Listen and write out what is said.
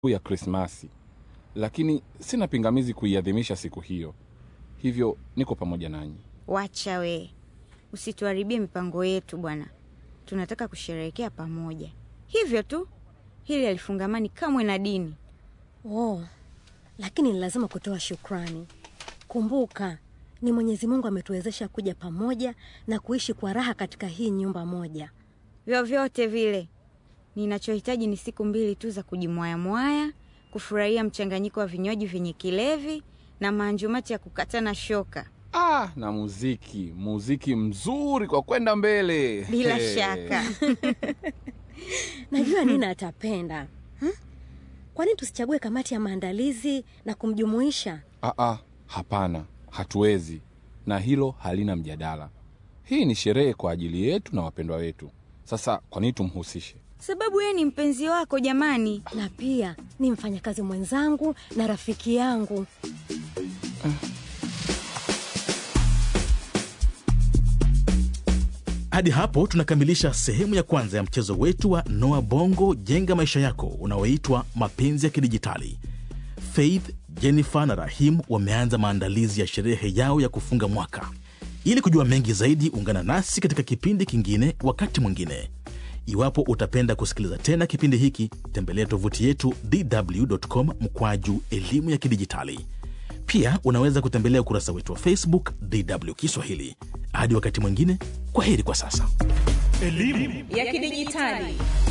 ya Krismasi, lakini sina pingamizi kuiadhimisha siku hiyo, hivyo niko pamoja nanyi. Wacha we, usituharibie mipango yetu bwana. Tunataka kusherehekea pamoja, hivyo tu. Hili halifungamani kamwe na dini. Oh, lakini ni lazima kutoa shukrani. Kumbuka, ni Mwenyezi Mungu ametuwezesha kuja pamoja na kuishi kwa raha katika hii nyumba moja. Vyovyote vile, ninachohitaji ni siku mbili tu za kujimwayamwaya, kufurahia mchanganyiko wa vinywaji vyenye kilevi na maanjumati ya kukatana shoka. Ah, na muziki, muziki mzuri kwa kwenda mbele. Bila He. shaka. Najua Nina atapenda. Hmm? Kwa nini tusichague kamati ya maandalizi na kumjumuisha? Ah, ah, hapana, hatuwezi, na hilo halina mjadala. Hii ni sherehe kwa ajili yetu na wapendwa wetu. Sasa kwa nini tumhusishe? Sababu yeye ni mpenzi wako jamani. Na pia ni mfanyakazi mwenzangu na rafiki yangu. Hadi hapo tunakamilisha sehemu ya kwanza ya mchezo wetu wa Noa Bongo Jenga Maisha Yako unaoitwa Mapenzi ya Kidijitali. Faith, Jennifer na Rahim wameanza maandalizi ya sherehe yao ya kufunga mwaka. Ili kujua mengi zaidi, ungana nasi katika kipindi kingine wakati mwingine. Iwapo utapenda kusikiliza tena kipindi hiki, tembelea tovuti yetu dw.com mkwaju elimu ya kidijitali. Pia unaweza kutembelea ukurasa wetu wa Facebook DW Kiswahili. Hadi wakati mwingine, kwa heri kwa sasa. ya kidijitali